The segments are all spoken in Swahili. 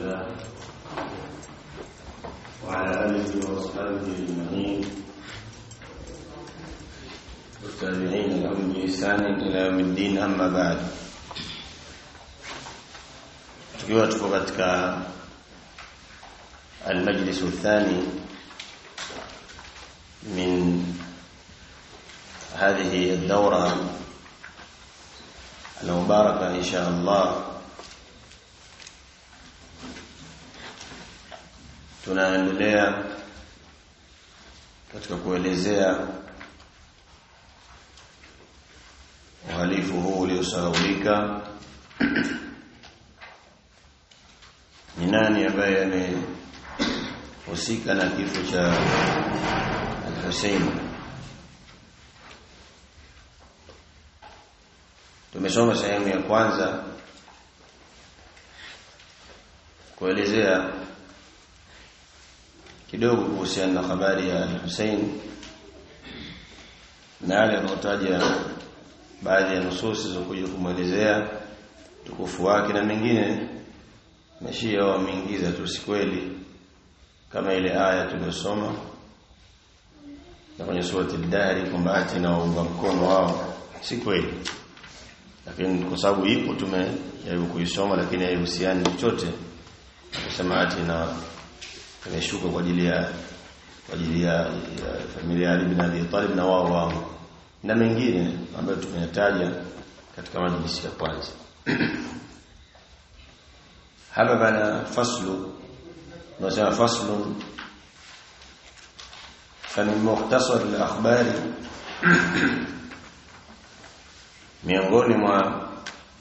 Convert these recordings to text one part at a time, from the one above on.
الله وعلى آله وأصحابه أجمعين والتابعين لهم بإحسان إلى يوم الدين أما بعد tukiwa tuko katika المجلس الثاني من هذه الدورة المباركة إن شاء الله tunaendelea katika kuelezea uhalifu huu uliosahaulika ni nani ambaye amehusika na kifo cha Al-Hussein tumesoma sehemu ya kwanza kuelezea kidogo kuhusiana na habari ya Hussein na yale yanayotaja baadhi ya nususi zilizokuja kumwelezea tukufu wake na mengine mashia wameingiza tu si kweli kama ile aya tuliyosoma na kwenye surati al-Dahri kwamba ati na waunga mkono wao si kweli lakini kwa sababu ipo tumejaribu kuisoma lakini haihusiani chochote kusema ati na imeshuka kwa ajili ya kwa ajili ya, ya familia ya Ali bin Abi Talib na wao wao na mengine ambayo tumeyataja katika majlisi ya kwanza hapa bana faslu nasema faslu فمن مختصر الاخبار miongoni mwa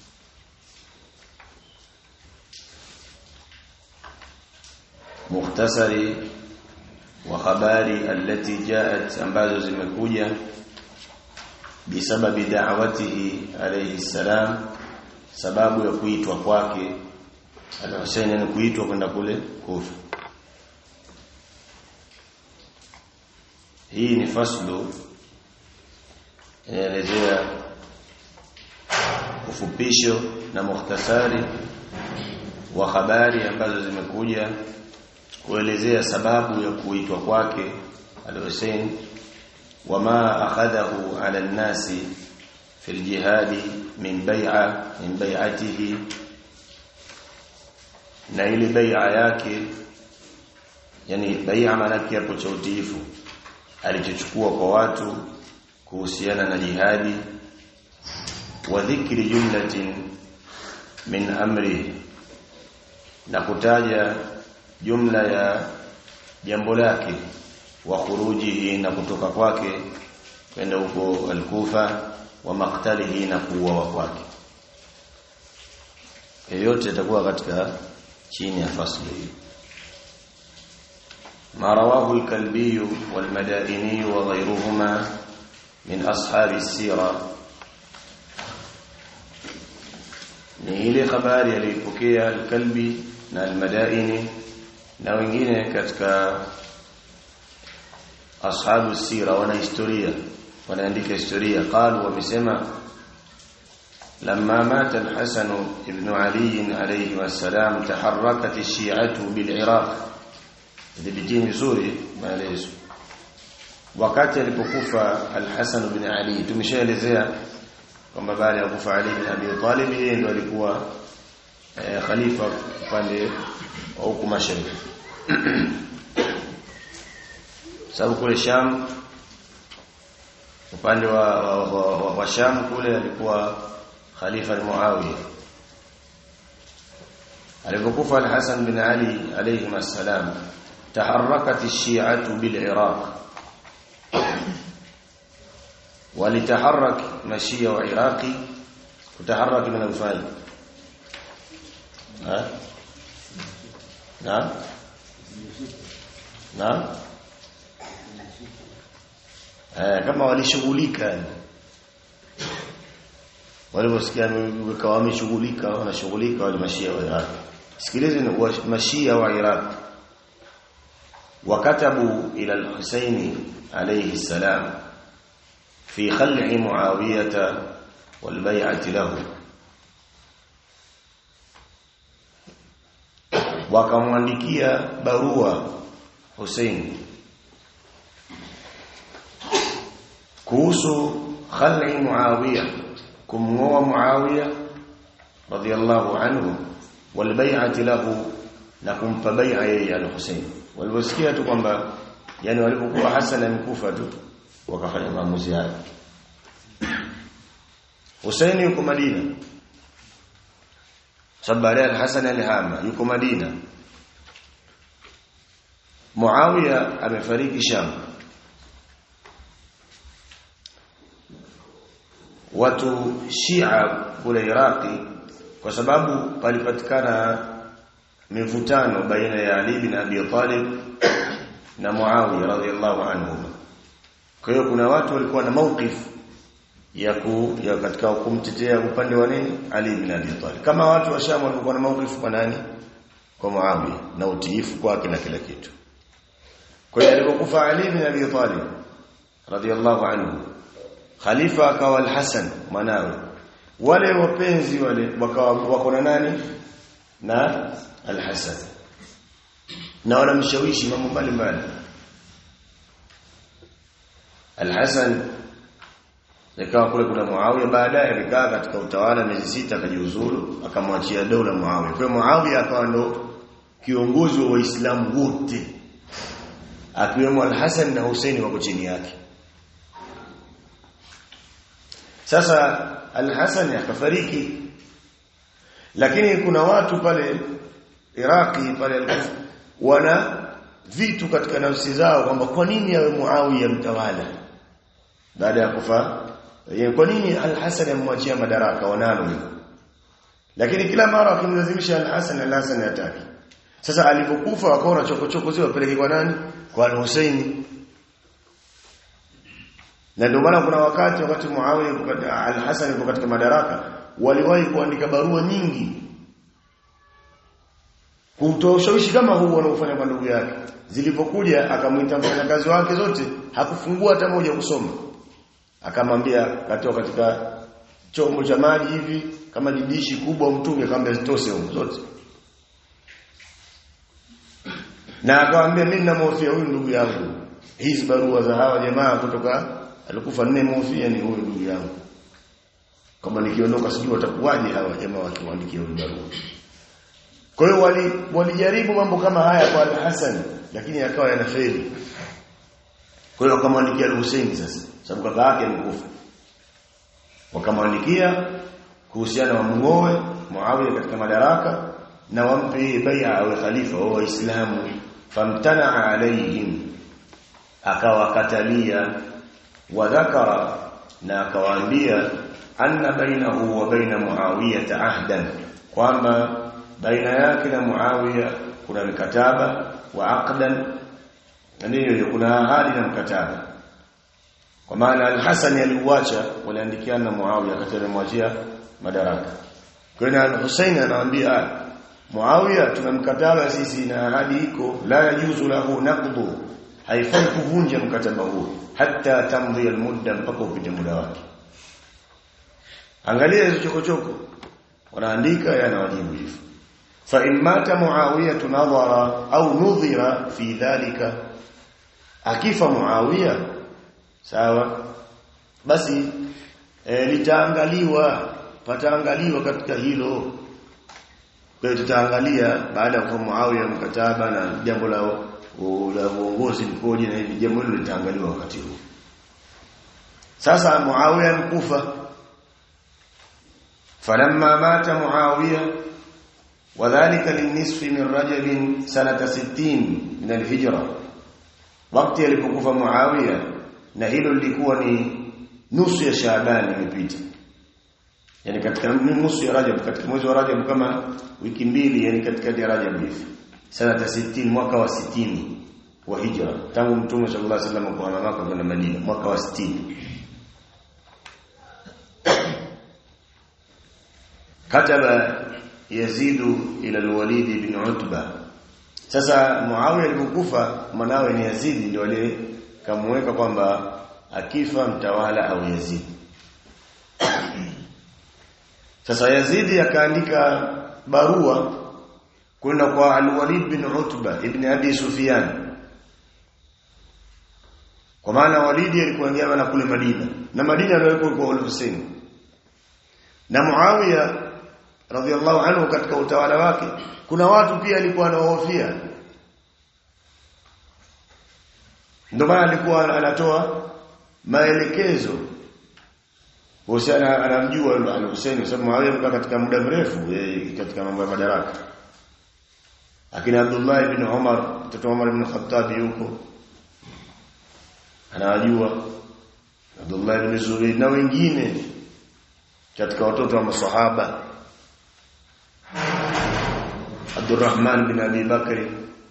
mukhtasari wa habari allati jaat ambazo zimekuja bisababi da'watihi alayhi salam sababu ya kuitwa kwake al-Husayn ni kuitwa kwenda kule Kufa hii ni faslu inaelezea ufupisho na mukhtasari wa habari ambazo zimekuja kuelezea sababu ya kuitwa kwake al-Hussein wama akhadahu ala an-nasi fi al-jihad min bai'a min bai'atihi na ile bai'a yake yani bai'a maana hapo cha utiifu alichochukua kwa watu kuhusiana na jihadi wa dhikri jumlatin min amri na kutaja jumla ya jambo lake wa khurujihi na kutoka kwake kwenda huko al-Kufa wa maktalihi na kuuawa kwake yote itakuwa katika chini ya fasli hii ما رواه الكلبي والمدائني وغيرهما من أصحاب السيرة ni ile habari aliyopokea al-Kalbi na al-Madaini na wengine katika ashabu sira wana historia wanaandika historia qalu wamesema لما مات الحسن ابن علي عليه السلام تحركت الشيعة بالعراق dhibitini vizuri maelezo wakati alipokufa al-Hasan bin Ali tumeshaelezea kwamba baada ya kufa Ali bin Abi Talib yeye ndo alikuwa eh, khalifa upande wa huku mashariki sababu kule Sham upande wa, wa, wa, wa, wa Sham kule alikuwa khalifa Muawiya alipokufa al-Hasan bin Ali alayhi assalam تحركت الشيعة بالعراق ولتحرك مشية وعراقي وتحرك من الفاي ها نعم نعم eh kama walishughulika waliposikia wakawa wameshughulika wanashughulika wale mashia wa Iraq sikilizeni mashia wa Iraq وكتبوا إلى الحسين عليه السلام في خلع معاوية والبيعة له wakamwandikia barua Hussein kuhusu khali Muawiya kumngoa Muawiya radiyallahu anhu wal bai'ati lahu na kumpa bai'a yeye al-Hussein waliposikia tu kwamba yani walipokuwa Hassan amekufa tu wakafanya maamuzi hayo Hussein yuko Madina sababu al-Hasan al-Hama yuko Madina Muawiya amefariki Sham watu Shia kule Iraki kwa sababu palipatikana mivutano baina ya Ali bin Abi Talib na Muawiya radhiallahu anhu. Kwa hiyo kuna watu walikuwa na mauqif ya ku, ya katika kumtetea upande wa nini Ali bin Abi Talib. Kama watu wa Sham walikuwa na mauqif kwa nani? Kwa Muawiya na utiifu kwake na kila kitu. Kwa hiyo alipokufa Ali bin Abi Talib radhiallahu anhu khalifa akawa al-Hasan mwanawe wale wapenzi wale wakawa wako na nani na al-Hasan na wanamshawishi mambo mbalimbali al-Hasan ikawa kule kuna Muawiya baadaye alikaa katika utawala miezi sita akajiuzuru akamwachia dola Muawiya kwa hiyo Muawiya akawa ndo kiongozi wa Waislamu wote akiwemo al-Hasan na Hussein wako chini yake sasa Al-Hasan akafariki lakini kuna watu pale Iraki pale Al-Kufa wana vitu katika nafsi zao kwamba kwa nini awe Muawiya mtawala baada ya kufa kwa nini Al-Hasan amwachia madaraka wanalo lakini kila mara wakimlazimisha Al-Hasan Al-Hasan hataki sasa alipokufa wakaona chokochoko zile wapeleke kwa nani kwa Al-Husaini na ndio maana kuna wakati wakati Muawiya al-Hasan yuko katika madaraka waliwahi kuandika barua nyingi kutoa ushawishi kama huu wanaofanya kwa ndugu yake zilipokuja akamwita mfanyakazi wake zote hakufungua hata moja kusoma akamwambia katoa katika chombo cha maji hivi kama jidishi kubwa mtunge akamwambia zitose huko zote na akamwambia mimi ninamhofia huyu ndugu yangu hizi barua za hawa jamaa kutoka alikufa nne mhofia ni huyu ndugu yangu kama nikiondoka sijui watakuwaje hawa jamaa wakiwaandikia huyu barua kwa hiyo wali walijaribu mambo kama haya kwa Al-Hasan lakini yakawa yanafeli kwa hiyo wakamwandikia Al-Hussein sasa sababu kaka yake amekufa wakamwandikia kuhusiana wa muoe Muawiya katika madaraka na wampe bai'a awe khalifa wa Waislamu famtana alaihim akawakatalia wadhakara na akawaambia anna bainahu wa baina Muawiya ahdan kwamba baina yake na Muawiya kuna mkataba wa aqdan ndio kuna ahadi na mkataba kwa maana al-Hasan aliuacha waliandikiana na Muawiya akati alimwachia madaraka kwa hiyo al-Husayn anawaambia Muawiya tuna mkataba sisi na ahadi iko la yajuzu lahu naqdu haifai kuvunja mkataba huo hata tamdhi almudda mpaka upite muda wake angalia hizo chokochoko wanaandika yanawajibu hivyo fa in mata muawiya tunadhara au nudhira fi dhalika akifa muawiya sawa basi e, litaangaliwa pataangaliwa katika hilo kwa hiyo tutaangalia baada ya kufa muawiya mkataba na jambo la la uongozi likoje na hivi jambo hilo litaangaliwa wakati huu sasa Muawiya mkufa falamma mata Muawiya wadhālika linisfi min Rajab sanata 60 min al-hijra wakati alipokufa Muawiya na hilo lilikuwa ni nusu ya Shaaban imepita yani katika nusu ya Rajab katika mwezi wa Rajab kama wiki mbili yani katika ya Rajab hivi sanata 60 mwaka wa 60 wa hijra tangu mtume sallallahu alaihi wasallam kuhama Makka kwenda Madina mwaka wa 60 kataba Yazid ila al-Walid bin Utba sasa Muawiya alipokufa mwanawe ni Yazid ndio wale kamweka kwamba akifa mtawala au Yazid sasa Yazidi akaandika barua kwenda kwa Al-Walid bin Utba ibn Abi Sufyan kwa maana Walid alikuwa ngema kule Madina na Madina alikuwa kwa Al-Husayn na Muawiya radhiallahu anhu katika utawala wake kuna watu pia alikuwa anawahofia ndio maana alikuwa anatoa maelekezo Husaina anamjua al-Husaini kwa sababu Muawiya amekaa katika muda mrefu katika mambo ya madaraka lakini Abdullah ibn Umar mtoto Umar ibn Khattab yuko anawajua Abdullah ibn Zubayr na wengine katika watoto wa masahaba Abdurrahman bin Abi Bakri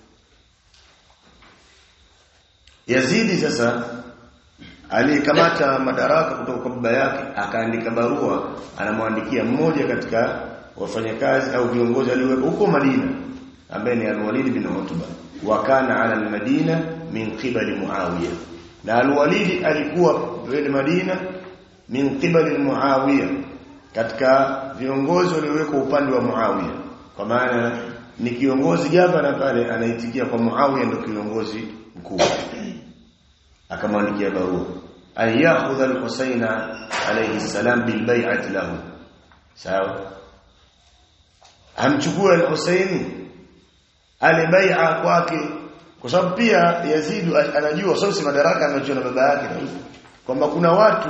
Yazidi sasa alikamata madaraka kutoka kwa baba yake akaandika barua anamwandikia mmoja katika wafanyakazi au viongozi alioweka huko Madina ambaye ni Al-Walid bin Utba wa kana ala al-Madina min qibali Muawiya na Al-Walid alikuwa pale Madina min qibali Muawiya katika viongozi waliowekwa upande wa Muawiya kwa maana ni kiongozi gavana pale anaitikia kwa Muawiya ndio kiongozi mkuu akamwandikia barua an ya'khudha al-Husayn alayhi salam bil bay'ati lahu sawa amchukue al-Husayn ale bai'a kwake kwa sababu pia Yazid anajua sasa madaraka anachoa na baba yake na kwamba kuna watu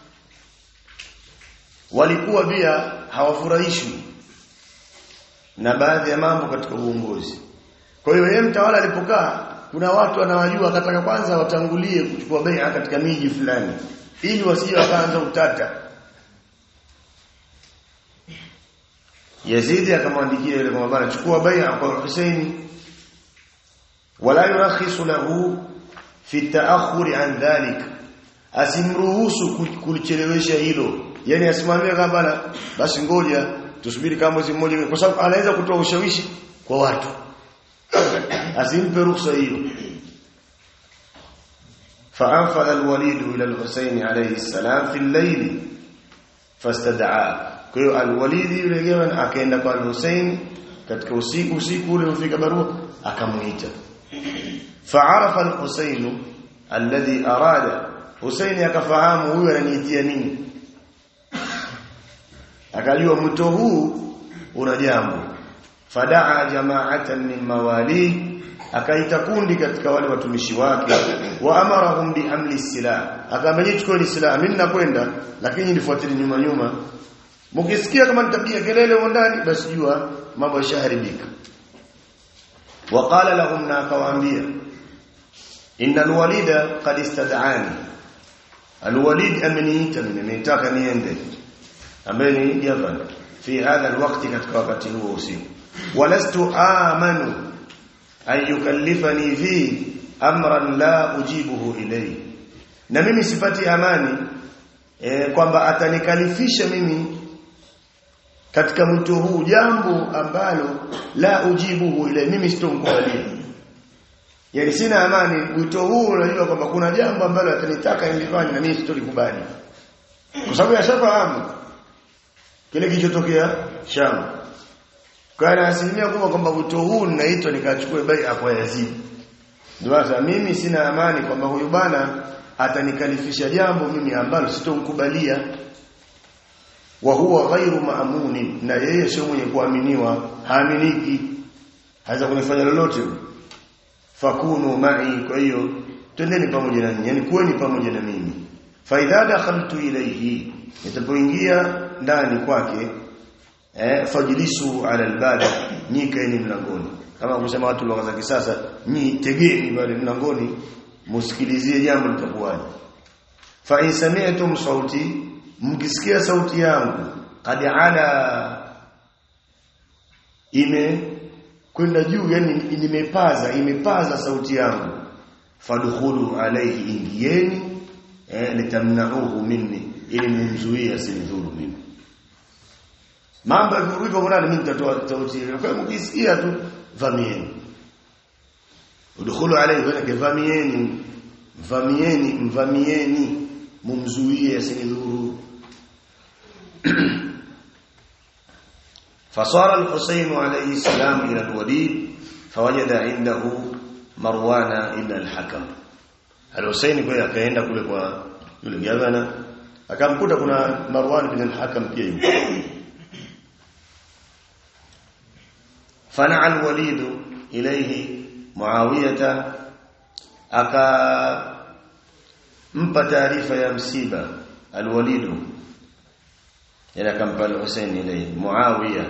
walikuwa pia hawafurahishwi na baadhi ya mambo katika uongozi kwa hiyo yeye mtawala alipokaa kuna watu anawajua akataka kwanza watangulie kuchukua bai'a katika miji fulani ili wasije wakaanza utata Yazidi akamwandikia yule kwamba bana chukua bai'a kwa Husaini wala yurakhisu lahu fi ta'akhuri an dhalik asimruhusu kulichelewesha hilo yani asimwambie kama bana basi ngoja tusubiri kama mwezi mmoja kwa sababu anaweza kutoa ushawishi kwa watu asimpe ruhusa hiyo فأنفذ الوليد إلى الحسين عليه السلام في الليل فاستدعاه kwa hiyo alwalidi yule gawan akaenda kwa al-Hussein katika usiku usiku ule ufika barua akamuita fa'arafa al-Hussein alladhi arada Hussein akafahamu huyu ananiitia nini akajua mto huu una jambo fadaa jama'atan min mawali akaita kundi katika wale watumishi wake wa amarahum bihamli silah akamwambia chukua silaha mimi nakwenda lakini nifuatilie nyuma nyuma Mkisikia kama nitapiga kelele huko ndani basi jua mambo yashaharibika. Waqala lahum na akawaambia Innal walida qad istad'ani. Alwalid ameniita mimi nimetaka niende. Ambaye ni Javan fi hadha alwaqti katika wakati huo usiku. Walastu amanu an yukallifani fi amran la ujibuhu ilayhi. Na mimi sipati amani e, kwamba atanikalifisha mimi katika mwito huu jambo ambalo la ujibuhu ile mimi sitomkubalia yani sina amani mwito huu unajua kwamba kuna jambo ambalo atanitaka nilifanye na mimi sitolikubali kwa sababu yashafahamu kile kilichotokea Sham kana asilimia kubwa kwamba mwito huu ninaitwa nikachukue bai'a kwa Yazid ndio mimi sina amani kwamba huyu bana atanikalifisha jambo mimi ambalo sitomkubalia wa huwa ghairu maamuni na yeye sio mwenye kuaminiwa haaminiki haweza kunifanya lolote fakunu ma'i kwa hiyo twendeni pamoja na nyinyi yani kuweni pamoja na mimi fa idha dakhaltu ilayhi nitapoingia ndani kwake eh fajlisu ala albab nyikaeni mlangoni kama kusema watu lugha za kisasa nyi tegeni pale mlangoni musikilizie jambo litakuwaje fa in sami'tum sauti mkisikia sauti yangu qad ala ime kwenda juu yani nimepaza imepaza sauti yangu fadkhulu alayhi ingieni eh, litamna'uhu minni ili mumzuie asinidhuru mimi mambo yakirudi kwa nani mimi nitatoa sauti ile kwa mkisikia tu vamieni udkhulu alayhi wa vamieni vamieni mvamieni mumzuie asinidhuru فصار الحسين عليه السلام إلى الوليد فوجد عنده مروان ابن الحكم الحسين kwa akaenda kule kwa yule gavana akamkuta kuna Marwan ibn al-Hakam pia yuko فنع الوليد إليه معاوية aka mpa taarifa ya msiba alwalidu yana kampa al-Husayn ile Muawiya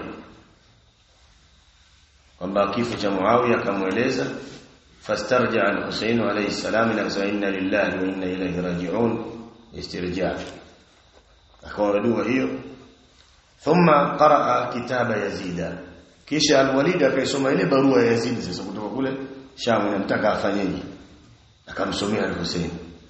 kwamba kifo cha Muawiya akamweleza fastarja al-Husayn alayhi salam ila kusema inna lillahi wa inna ilayhi raji'un istirja akawa dua hiyo thumma qaraa kitaba yazida kisha al-Walid akaisoma ile barua ya Yazid sasa kutoka kule Sham inamtaka afanyeje akamsomea al-Husayn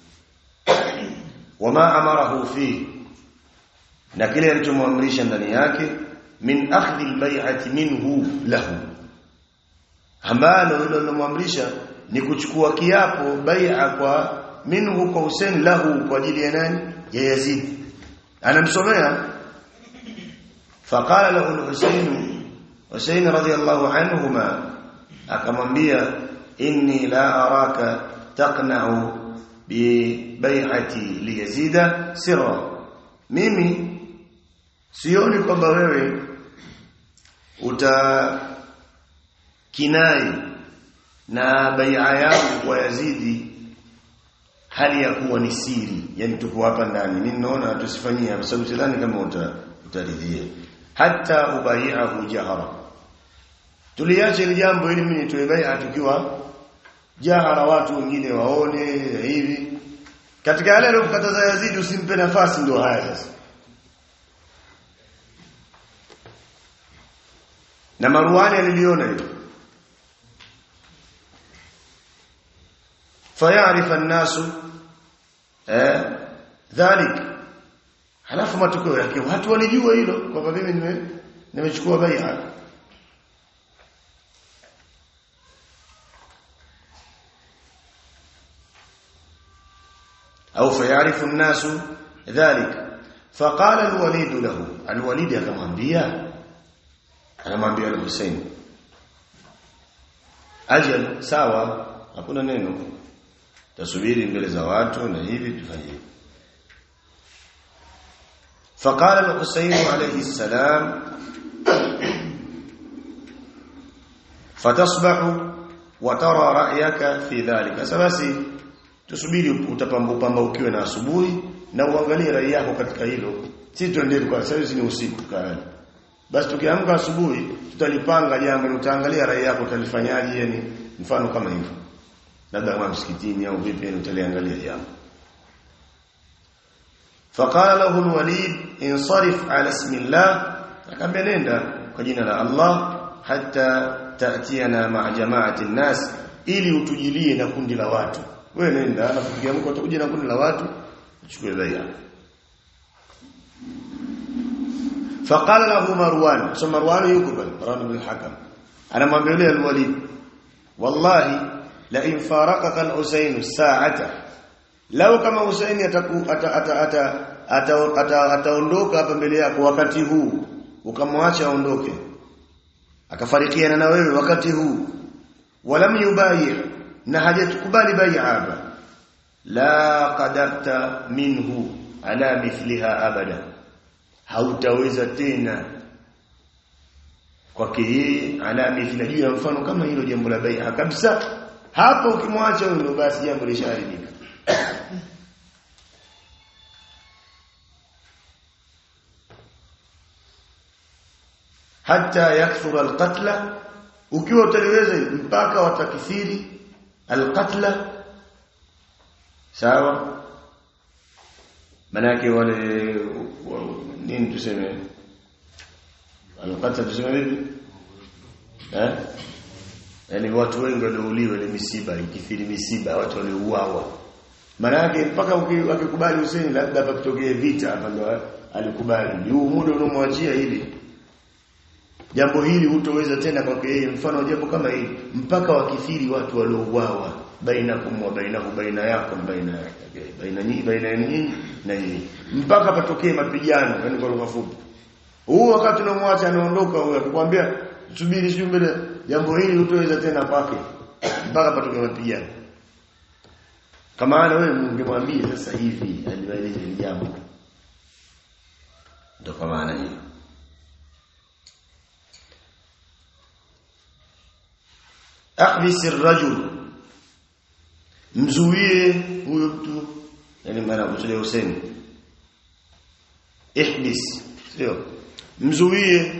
wama amarahu fi na kile alichomwamrisha ndani yake min akhdhi al-bay'ati minhu lahu ambalo hilo lilomwamrisha ni kuchukua kiapo bai'a kwa minhu kwa Hussein lahu kwa ajili ya nani ya Yazid anamsomea faqala lahu al-Husayn Hussein radiyallahu anhuma akamwambia inni la araka taqna'u bi bai'ati li yazida sirra mimi sioni kwamba wewe uta kinai na bai'a yangu kwa Yazidi hali ya kuwa ni siri yani tuko hapa ndani mimi naona tusifanyie kwa sababu sidhani kama uta utaridhia hata ubai'ahu jahara tuliache ile jambo ili mimi nitoe bai'a tukiwa jahara watu wengine waone hivi katika yale aliyokataza Yazidi usimpe nafasi ndio haya sasa na Marwani aliliona hilo فيعرف الناس eh dhalik halafu matokeo yake watu walijua hilo kwamba mimi nime nimechukua bai'a au fayarifu الناس ذلك فقال الوليد له الوليد akamwambia anamwambia al-Hussein ajal sawa hakuna neno tasubiri mbele za watu na hivi tufanye فقال الحسين عليه السلام فتصبح وترى رايك في ذلك basi tusubiri utapambupamba ukiwa na asubuhi na uangalie rai yako katika hilo si tuende kwa sasa ni usiku kaani basi tukiamka asubuhi tutalipanga jambo utaangalia rai yako utalifanyaje yani mfano kama hivyo labda kama msikitini au vipi utaliangalia jambo فقال له الوليد انصرف على اسم الله akamwambia nenda kwa jina la Allah hata taatiana ma jamaati nas ili utujilie na kundi la watu wewe nenda alafu kiamko utakuja na kundi la watu uchukue bai'a فقال له مروان ثم مروان يقبل مروان بن الحكم انا mwambia yule al-Walid wallahi la in faraqaka al-Husayn sa'ata law kama Husayn ataondoka hapa mbele yako wakati huu ukamwacha aondoke akafarikiana na wewe wakati huu walam yubayi na hajatukubali bai'a la qadarta minhu ala mithliha abada hautaweza tena kwake yeye ala mithla juu ya mfano kama hilo jambo la bai'a kabisa hapo ukimwacha huyo basi jambo lishaharibika hata yakthura alqatla ukiwa utaliweza mpaka watakithiri alqatla sawa manake wale nini tuseme alqatla tuseme vipi eh yani watu wengi waliouliwa ile misiba ikithiri misiba watu waliouawa manake mpaka ukikubali Hussein labda hapa kitokee vita hapa ndo alikubali huu muda unomwachia hili jambo hili hutoweza tena kwake yeye mfano jambo kama hili mpaka wakithiri watu waliouawa baina kumwa baina baina yako na baina yake baina nyinyi baina nyinyi na nyinyi mpaka patokee mapigano yani kwa lugha fupi huu wakati unamwacha anaondoka huyo akikwambia subiri sio mbele jambo hili utoweza tena kwake mpaka patoke mapigano kama ana wewe ungemwambia sasa hivi aliwaeleza hili jambo ndio kwa maana hiyo ahbisi rajul mzuie huyo mtu yani maana kusudia Hussein ihbis sio mzuie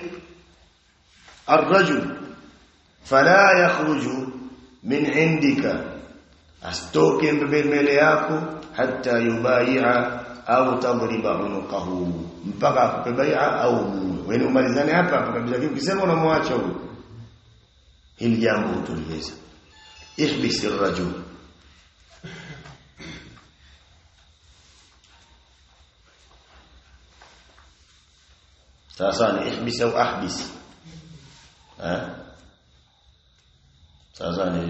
الرجل فلا يخرج من عندك asitoke mbele yako hata yubai'a au tadriba unuqahu mpaka akupe bai'a au wewe umalizane hapa hapa kabisa ukisema unamwacha huyo hili jambo utuliweza ihbis ar-rajul sasa ni ihbis au ahbis eh sasa ni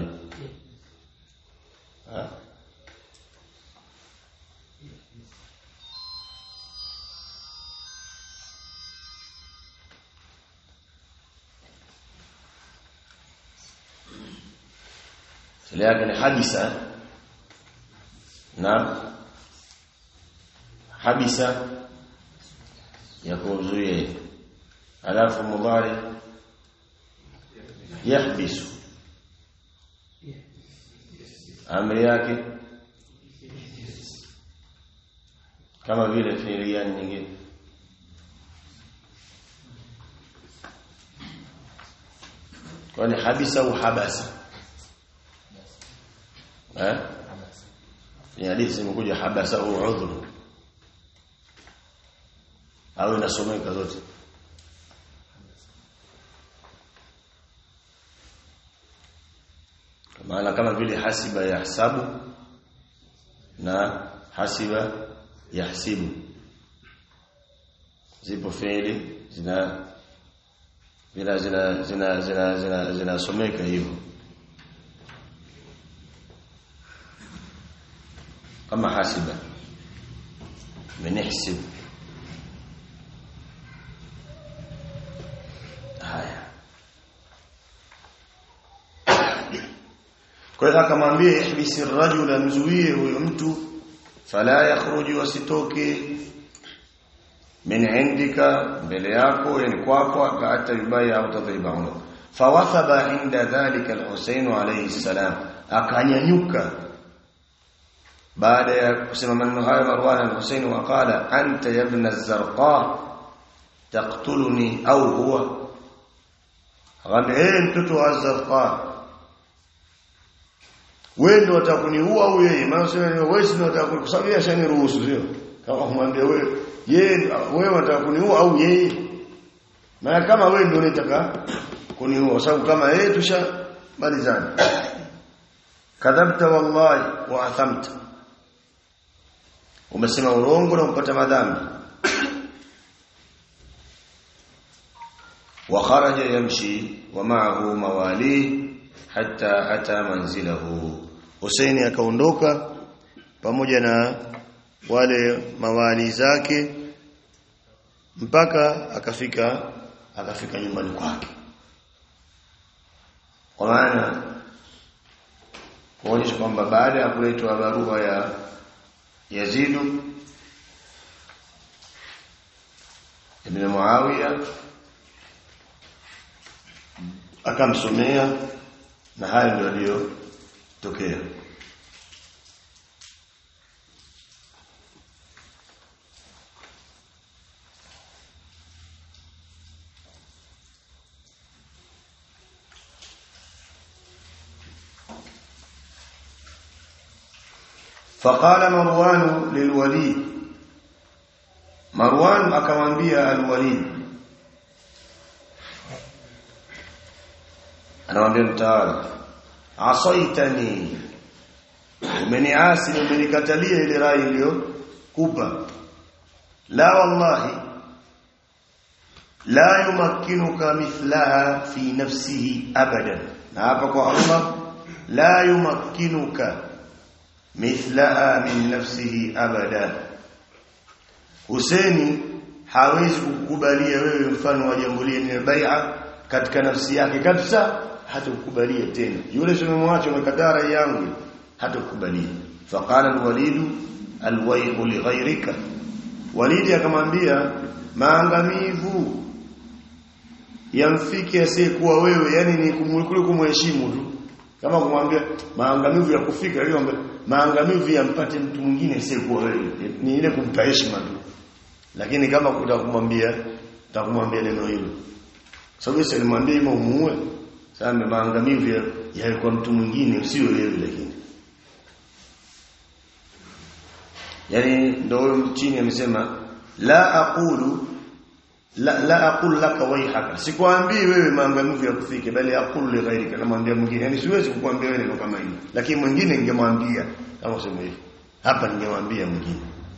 eh Sile yake ni habisa na habisa ya kuzuia alafu mudhari yahbisu amri yake kama vile fiili gani nyingine kwani habisa au habasa eh ni hadithi imekuja habasa au udhur au inasomeka zote maana kama vile hasiba yahsabu na hasiba yahsibu zipo fiili zina zina zina zina zina zina zinasomeka hivyo kama hasiba menihsib haya kwa hiyo akamwambia ihbisi rajula mzuie huyo mtu fala yakhruju wasitoke min indika mbele yako yani kwako hata yubai au tadriba uno fawathaba inda dhalika al-Husayn alayhi salam akanyanyuka baada ya kusema maneno hayo Marwan al-Husayn waqala anta ya ibn az-Zarqa taqtuluni au huwa akamwambia mtoto wa az-Zarqa wewe ndio utakuniua au yeye maana sema wewe ndio utakuni sababu yeye ashaniruhusu sio kama kumwambia wewe yeye wewe unataka kuniua au yeye maana kama wewe ndio unataka kuniua sababu kama yeye tushamalizana kadhabta wallahi wa athamta umesema urongo na upata madhambi wa kharaja yamshi wa ma'ahu mawali hatta ata manzilahu Husaini akaondoka pamoja na wale mawali zake mpaka akafika akafika nyumbani kwake kwa maana kuonyesha kwamba baada ya kuletwa barua ya Yazidu ibn Muawiya akamsomea na hayo ndio aliyotokea فقال مروان للوليد مروان akamwambia alwalid anamwambia mtawala asaitani umeniasi umenikatalia ile rai iliyokupa la wallahi la yumakkinuka mithlaha fi nafsihi abadan na hapa kwa Allah la yumakkinuka mithlaha min nafsihi abada Huseni hawezi kukubalia wewe mfano wa jambo lile ni bai'a katika nafsi yake kabisa hata kukubalia tena yule simemwacha umekataa rai yangu hata kukubalia faqala alwalid alwayhu li ghayrika walidi akamwambia maangamivu yamfike asiyekuwa wewe yani ni kumkule kumheshimu tu kama kumwambia maangamivu ya kufika ile maangamivu yampate mtu mwingine asiyekuwa wewe ni ile kumpa heshima tu lakini kama kutakumwambia takumwambia neno hilo sababu sasa nimwambie ima umuue sasa maangamivu ya, ya kwa mtu mwingine usio wewe lakini yani ndio huyo chini amesema la aqulu la, la aqulu laka wayhaka sikwambii wewe maangamivu ya kufike bali aqulu li ghairika namwambia mwingine yani siwezi kukuambia wewe neno kama hilo lakini mwingine ningemwambia kama sema hivi hapa ningemwambia mwingine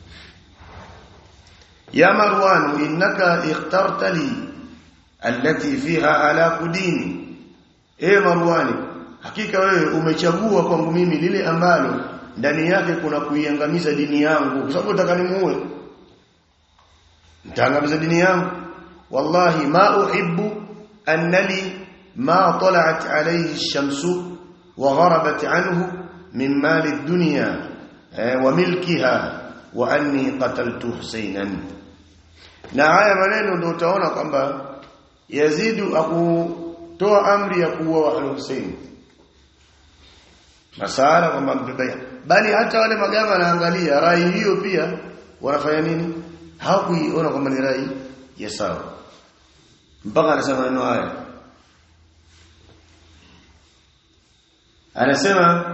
ya marwan innaka ikhtarta li allati fiha ala dini e marwani hakika wewe umechagua kwangu mimi lile ambalo ndani yake kuna kuiangamiza dini yangu kwa sababu nataka nimuue nitaangamiza dini yangu wallahi ma uhibbu annali ma tala'at alayhi ash-shamsu wa gharabat anhu min mali ad-dunya wa milkiha wa anni qataltu Husaynan na haya maneno ndio utaona kwamba Yazidu akutoa amri ya kuua wa Hussein masala kwamba mbebea bali hata wale magava wanaangalia rai hiyo pia wanafanya nini hawakuiona kwamba ni rai ya sawa mpaka anasema maneno haya anasema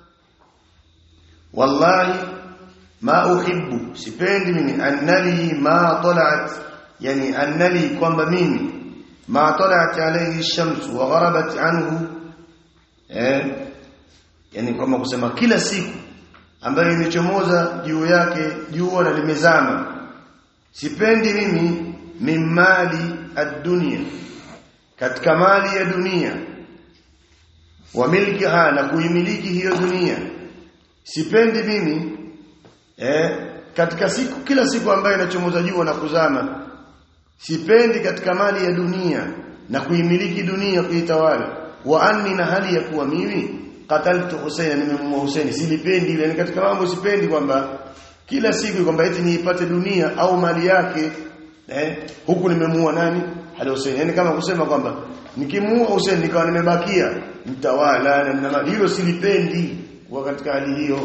wallahi ma uhibbu sipendi mimi annali ma talat yani annali kwamba mimi ma talat alayhi ash-shams wa gharabat anhu eh yani kwamba kusema kila siku ambayo imechomoza juu yake jua na limezama sipendi mimi mimali ad-dunya katika mali ya dunia wa milkiha na kuimiliki hiyo dunia sipendi mimi eh katika siku kila siku ambayo inachomoza jua na kuzama sipendi katika mali ya dunia na kuimiliki dunia kuitawala wa anni na hali ya kuwa mimi qataltu Husayn nimemuua Husayn silipendi ile katika mambo sipendi kwamba kila siku kwamba eti niipate dunia au mali yake eh huku nimemuua nani Ali Husayn yani kama kusema kwamba nikimuua Husayn nikawa nimebakia mtawala na mali hilo silipendi kwa katika hali hiyo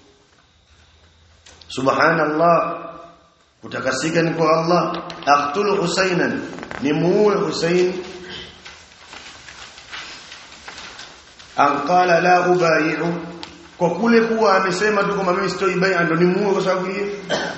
subhanallah kutakasika ni kwa Allah aqtulu Husaynan nimuue Husayn anqala la ubai'u kwa kule kuwa amesema tu kama mimi sitoi bai'a ndo nimuue kwa sababu hiyo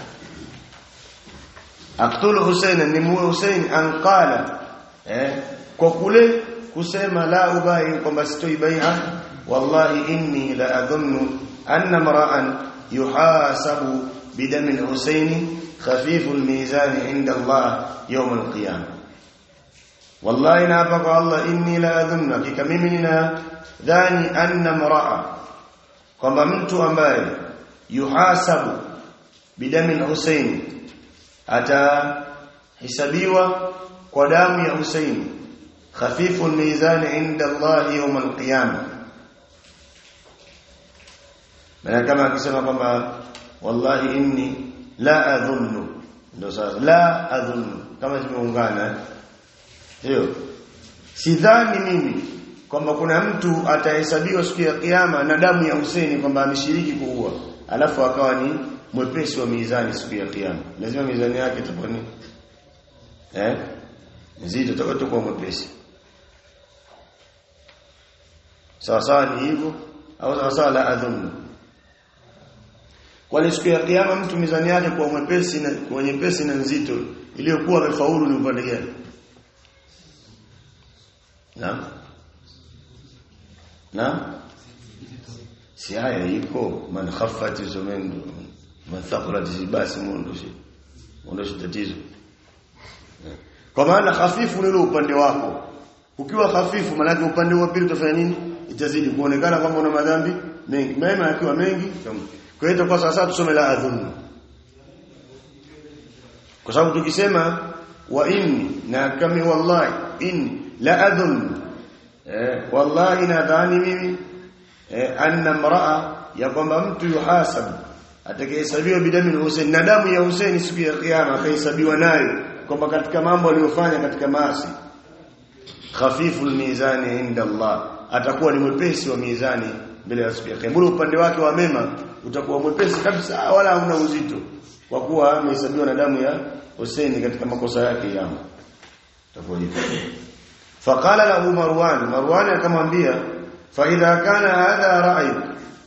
aqtulu Husaynan nimuue Husayn anqala eh kwa kule kusema la ubai'u kwamba sitoi bai'a wallahi inni la adhunnu anna mar'an yuhasabu بدم الحسين خفيف الميزان عند الله يوم القيامة والله نافق الله إني لا أظن كممنا ذاني أن امرأة kwamba mtu ambaye yuhasabu bidami Hussein atahesabiwa kwa damu ya Hussein khafifu mizani inda Allah yawm al-qiyamah maana kama akisema kwamba wallahi inni la adhunnu ndio sasa la adhunnu kama zimeungana hiyo sidhani mimi kwamba kuna mtu atahesabiwa siku ya kiyama na damu ya Husaini kwamba ameshiriki kuua alafu akawa ni mwepesi wa mizani siku ya kiyama lazima mizani yake itakuwa ni eh nzito itakuwa mwepesi sawa sawa ni hivyo au sawa sawa la adhunnu kwa siku ya kiyama mtu mizani yake kwa mwepesi na kwa nyepesi na nzito iliyokuwa amefaulu ni upande gani na na si haya iko man khaffat zumendo man thaqulat basi muondoshi muondoshi tatizo kwa maana hafifu ni upande wako ukiwa hafifu maana upande wa pili utafanya nini itazidi kuonekana kwamba una madhambi mengi mema yakiwa mengi kwa hiyo kwa sasa tusome la adhunnu kwa sababu tukisema wa inni na kami wallahi inni la adhun eh, wallahi nadhani mimi eh, anna mraa ya kwamba mtu yuhasab atakayehesabiwa bidamu Hussein na damu ya Hussein siku ya kiyama akahesabiwa nayo kwamba katika mambo aliyofanya katika maasi khafiful mizani inda Allah atakuwa ni mwepesi wa mizani mbele ya siku ya kiyama upande wake wa mema utakuwa mwepesi kabisa wala hauna uzito kwa kuwa amehesabiwa na damu ya Hussein katika makosa yake yamo itakuwa hivyo faqala lahu marwan marwan akamwambia fa idha kana hadha ra'yuk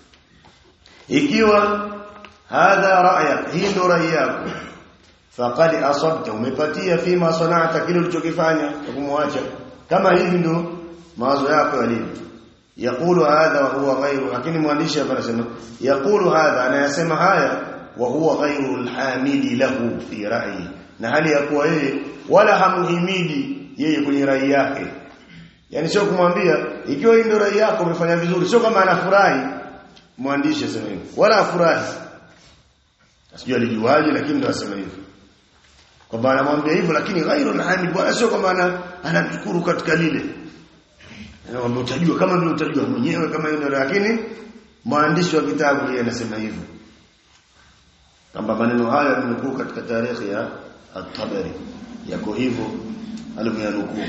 ikiwa hadha ra'yak hii ndo rai yako faqad asabta umepatia fima sana'ta kile ulichokifanya kumwacha kama hivi ndo mawazo yako yalivyo yaqulu hadha wa huwa ghayru lakini mwandishi hapa anasema yaqulu hadha anayasema haya wa huwa ghayru alhamidi lahu fi ra'yi na hali ya kuwa yeye wala hamhimidi yeye kwenye rai yake yani sio kumwambia ikiwa hii ndio rai yako umefanya vizuri sio kama anafurahi mwandishi asema hivyo wala afurahi sijui alijuaje lakini ndio asema hivyo kwamba anamwambia hivyo lakini ghairu alhamid wala sio kwamba anamshukuru katika lile Anaomba utajua kama vile utajua mwenyewe kama hiyo lakini mwandishi wa kitabu yeye anasema hivyo. Kwamba maneno haya yamenukuu katika tarehe ya At-Tabari. Yako hivyo alivyoyanukuu.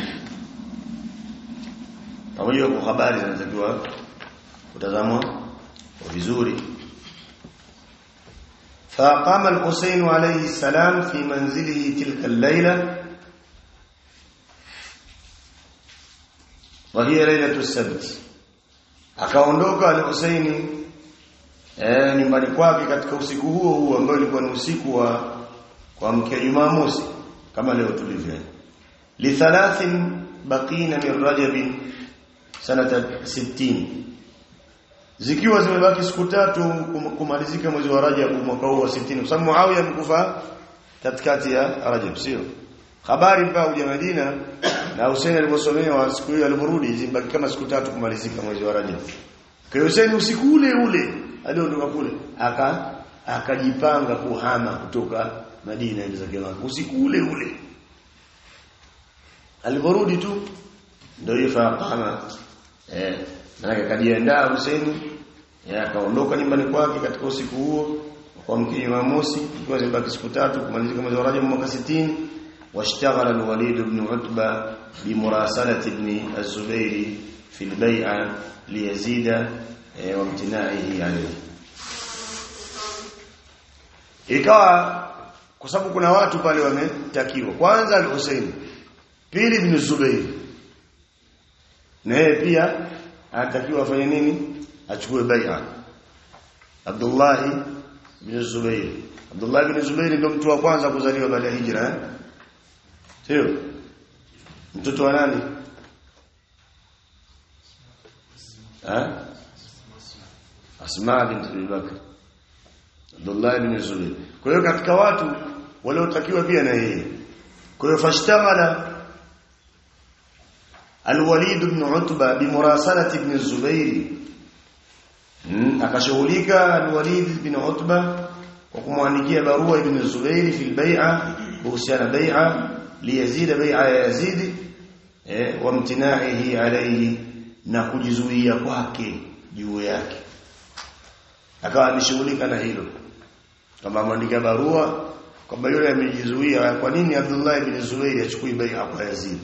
Pamoja kwa habari zinatakiwa kutazamwa vizuri. فقام الحسين عليه السلام في منزله تلك الليله وهي ليله السبت akaondoka al-Husaini eh nyumbani kwake katika usiku huo huo ambao ulikuwa ni usiku wa kuamkia Jumamosi kama leo tulivyo li thalathin baqina min Rajab sanata 60 zikiwa zimebaki siku tatu kumalizika mwezi wa Rajab mwaka huu wa 60 kwa sababu Muawiya amekufa katikati ya Rajab sio habari mpaka kuja Madina na Hussein aliposomewa siku hiyo aliporudi zimebaki kama siku tatu kumalizika mwezi wa Rajab kwa Hussein usiku ule ule aliondoka kule aka akajipanga kuhama kutoka Madina ile zake usiku ule ule aliporudi tu ndio hiyo kama eh maana akajiandaa Hussein akaondoka nyumbani kwake katika usiku huo kwa mkii Jumamosi ikiwa zimebaki siku tatu kumalizika mwezi wa Rajab mwaka 60 واشتغل الوليد بن عتبة بمراسلة ابن الزبير في البيعة ليزيد وامتناعه عليه ikawa kwa sababu kuna watu pale wametakiwa kwanza al-Husayn pili ibn Zubayr na yeye pia anatakiwa afanye nini achukue bai'a Abdullah ibn Zubayr Abdullah ibn Zubayr ndio mtu wa kwanza kuzaliwa baada ya hijra eh? Sio? Mtoto wa nani? Eh? Asma bint Abi Bakr. Abdullah ibn Zubayr. Kwa hiyo katika watu waliotakiwa pia na yeye. Kwa hiyo fashtaghala Al-Walid ibn Utba bimurasalati ibn Zubayr. Hmm, akashughulika Al-Walid ibn Utba kwa kumwandikia barua ibn Zubayr fi al-bai'a kuhusiana bai'a liyazida bai'a ya Yazid eh wamtina'ihi alayhi na kujizuia kwake juu yake akawa ameshughulika na hilo kama mwandika barua kwamba yule amejizuia kwa nini Abdullah ibn Zubayr achukui bai'a kwa Yazid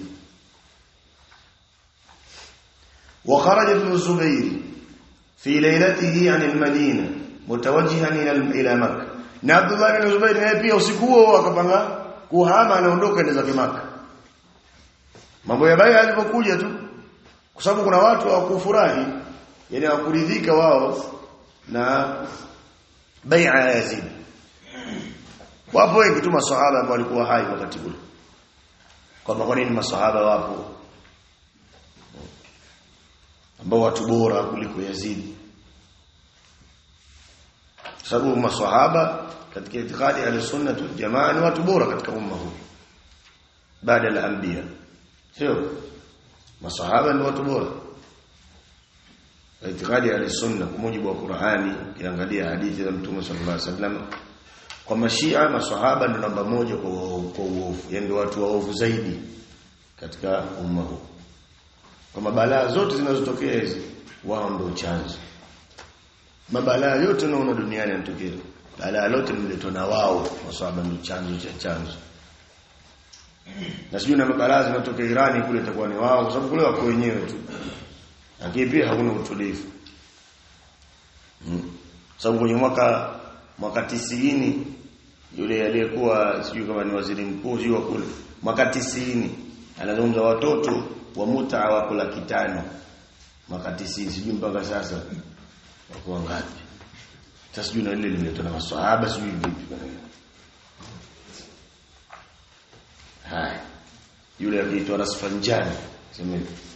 وخرج ابن الزبير في ليلته عن المدينة متوجها إلى مكة na Abdullah ibn Zubayr naye pia usiku huo akapanga kuhama anaondoka ende zake Maka. Mambo ya baya alipokuja tu kwa sababu kuna watu hawakufurahi yani hawakuridhika wao na bai'a ya Yazid. Wapo wengi tu maswahaba ambao walikuwa hai wakati ule. Kwamba kwa nini maswahaba wapo ambao watu bora kuliko Yazid. Sababu maswahaba katika itikadi ya sunna wal jamaa ni watu bora katika umma huu baada ya anbiya sio masahaba ni watu bora itikadi ya sunna kwa mujibu wa Qur'ani ukiangalia hadithi za Mtume sallallahu alaihi wasallam kwa mashia maswahaba ndio namba moja kwa kwa uovu yani ndio watu waovu zaidi katika umma huu kwa mabalaa zote zinazotokea hizi wao ndio chanzo mabalaa yote unaona duniani yanatokea balaa lote limeletwa na wao maswahaba ndio chanzo cha chanzo na sijui na mabalaa zinatokea Irani kule itakuwa ni wao kwa sababu kule wako wenyewe tu lakini pia hakuna utulivu hmm. sababu kwenye mwaka mwaka tisini yule aliyekuwa sijui kama ni waziri mkuu sio kule mwaka tisini anazungumza watoto wa muta wako laki tano mwaka tisini sijui mpaka sasa wako ngapi sasa sijui na lile limeletwa na maswahaba sijui vipi haya yule akiitwa Rasfanjani sema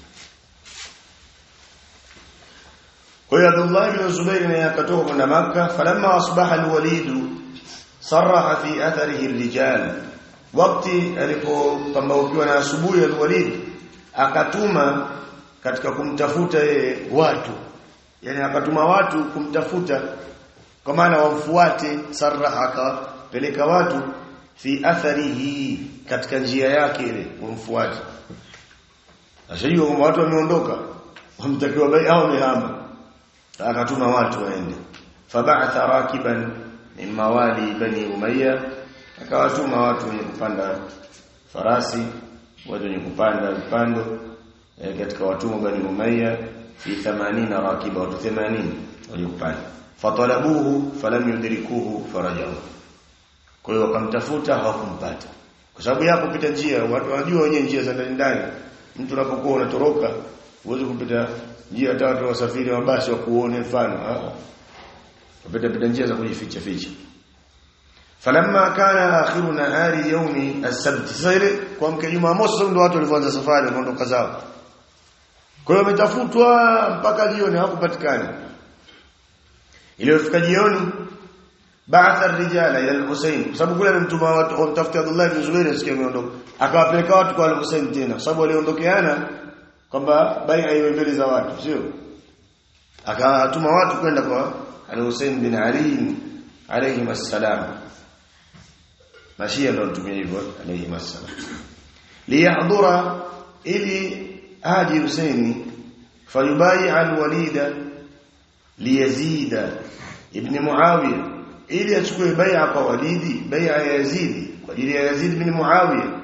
kwa hiyo Abdullah ibn Zubair naye akatoka kwenda Makka falamma asbaha al-Walid sarraha fi atharihi ar-rijal wakati alipopambaukiwa na asubuhi al-Walid akatuma katika kumtafuta yeye watu yani akatuma watu kumtafuta kwa maana wamfuate sarraha akapeleka watu fi atharihi katika njia yake ile wamfuate ashajua kwamba watu wameondoka wamtakiwa bai au wamehama akatuma watu waende fab'atha rakiban min mawali bani umayya akawatuma watu wenye kupanda farasi watu wenye kupanda vipando eh, katika watumwa bani umayya fi 80 rakiba watu 80 waliopanda fatalabuhu falam yudrikuhu farajau kwa hiyo wakamtafuta hawakumpata kwa sababu yapo pita njia watu wanajua wenyewe njia za ndani ndani mtu unapokuwa unatoroka uweze kupita njia hata watu wasafiri wa basi wa kuone mfano upita pita njia za kujificha ficha falamma kana akhiru nahari yawmi as-sabt sasa ile kwa mke Jumamosi ndio watu walianza safari wakaondoka zao kwa hiyo wametafutwa mpaka jioni hawakupatikana iliyofika jioni ba'atha ar-rijala ila al-Husayn kwa sababu kule alimtuma watu wamtafuta Abdullah ibn Zubair asikie ameondoka akawapeleka watu kwa al-Husayn tena kwa sababu waliondokeana kwamba bai'a iwe mbele za watu sio akawatuma watu kwenda kwa al-Husayn bin Ali alayhi assalam mashia ndio mtumia hivyo alayhi assalam liyahdura ili aji Husaini fayubai al-Walida liyazida ibn Muawiya ili achukue bai'a kwa Walidi bai'a ya Yazid kwa ajili ya Yazid bin Muawiya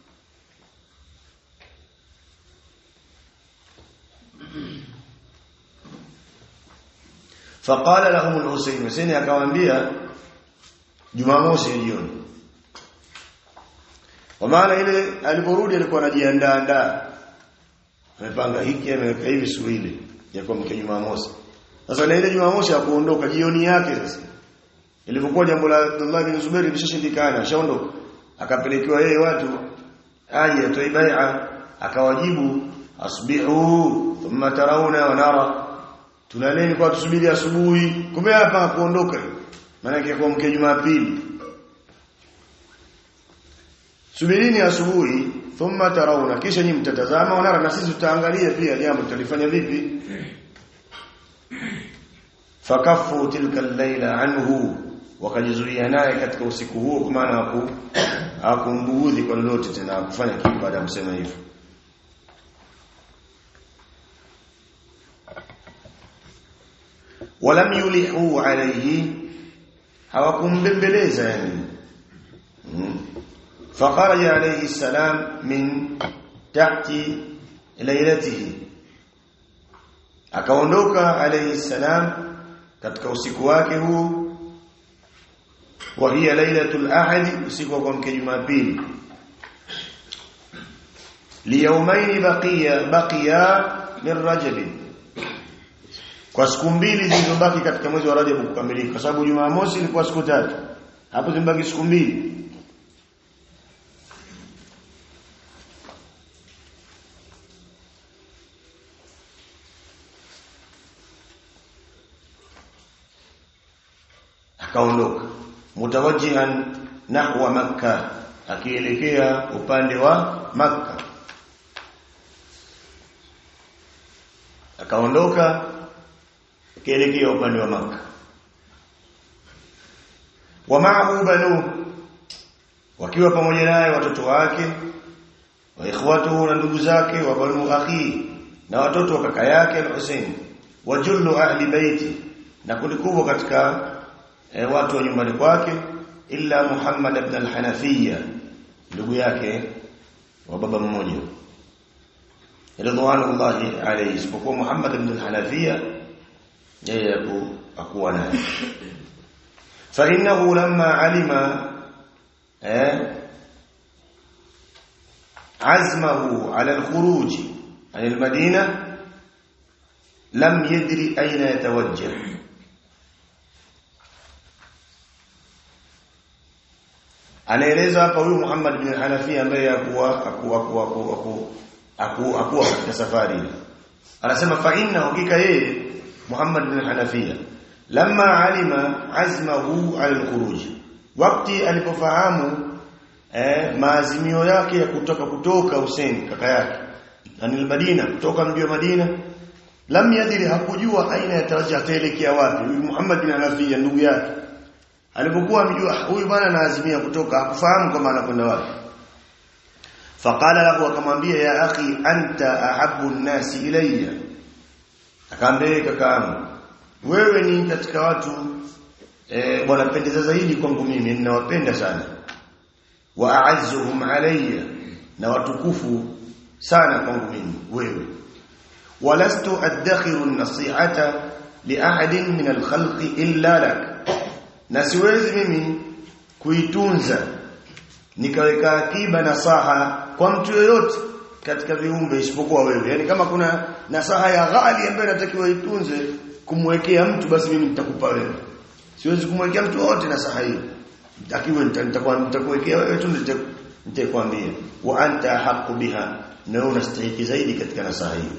فقال لهم الحسين حسين akamwambia Jumamosi jioni kwa maana ile aliporudi alikuwa anajiandaa andaa amepanga hiki ameweka hivi suili ya kwa mke Jumamosi sasa na ile Jumamosi hakuondoka jioni yake sasa ilipokuwa jambo la Abdullah bin Zubair lishashindikana ashaondoka akapelekewa yeye watu aje atoe bai'a akawajibu asbihu thumma tarawna wa nara tunaleni kwa tusubiri asubuhi kumbe hapa kuondoka maana yake kwa mke Jumapili subirini asubuhi thumma tarawna kisha nyinyi mtatazama wanara na sisi tutaangalia pia jambo tutalifanya vipi fakafu tilka al-laila anhu wakajizuia naye katika usiku huo kwa maana haku hakumbuudhi kwa lolote tena kufanya kitu baada ya kusema hivyo walam yulihu alayhi hawakumbembeleza yani فخرج عليه السلام من تحت ليلته akaondoka alayhi salam katika usiku wake huu wa hiya lailatul ahad usiku wa mke jumapili liyawmayn baqiya baqiya min rajab kwa siku mbili zilizobaki katika mwezi wa rajab kukamilika kwa sababu jumamosi ilikuwa siku tatu hapo zimebaki siku mbili akaondoka mutawajjihan nahwa makka akielekea upande wa makka akaondoka akielekea upande wa makka wa ma'ahu banu wakiwa pamoja naye watoto wake wa ikhwatuhu na ndugu zake wa banu akhi na watoto wa kaka yake al-Husayn wa jullu ahli baiti na kundi kubwa katika e, watu wa nyumbani kwake illa Muhammad ibn al-Hanafiyya ndugu yake wa baba mmoja ridwanullahi alayhi isipokuwa Muhammad ibn al-Hanafiyya yeye akuwa naye fa innahu lamma alima eh عزمه على الخروج عن المدينة لم يدري أين يتوجه anaeleza hapa huyu Muhammad bin Hanafi ambaye akuwa akuwa akuwa akuwa akuwa katika safari anasema fa inna hakika yeye Muhammad bin Hanafiya lamma alima azmahu ala al-khuruj wakati alipofahamu eh, maazimio yake ya kutoka kutoka Hussein kaka yake anil Madina kutoka mji wa Madina lam yadiri hakujua aina ya taraja ataelekea wapi huyu Muhammad bin Hanafiya ndugu yake alipokuwa amejua huyu bwana anaazimia kutoka hakufahamu kama anakwenda wapi faqala lahu akamwambia ya akhi anta ahabbu an-nasi ilayya akaambia kakaangu wewe ni katika watu eh bwana pendeza zaidi kwangu mimi ninawapenda sana wa a'azzuhum alayya na watukufu sana kwangu mimi wewe walastu adakhiru an-nasihata li ahadin min al-khalqi illa lak na siwezi mimi kuitunza nikaweka akiba nasaha kwa mtu yoyote katika viumbe isipokuwa wewe yani kama kuna nasaha ya ghali ambayo natakiwa itunze kumwekea mtu basi mimi nitakupa wewe siwezi kumwekea mtu wote nasaha hiyo nitakiwa nitakuwa nitakuwekea wewe tu nitakwambia wa anta haqqu biha na wewe unastahili zaidi katika nasaha hiyo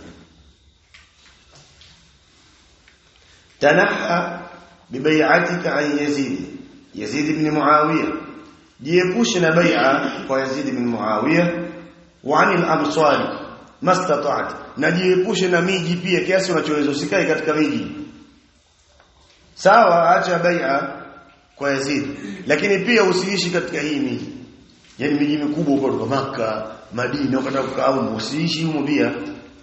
tanaha bibai'atika an yazid yazid ibn muawiya jiepushe na bai'a kwa yazid ibn muawiya wa anil absari mastata'at na jiepushe na miji pia kiasi unachoweza usikae katika miji sawa acha bai'a kwa Yazid lakini pia usiishi katika hii miji yani miji mikubwa huko kwa maka Madina ukataka kukaa huko usiishi humo pia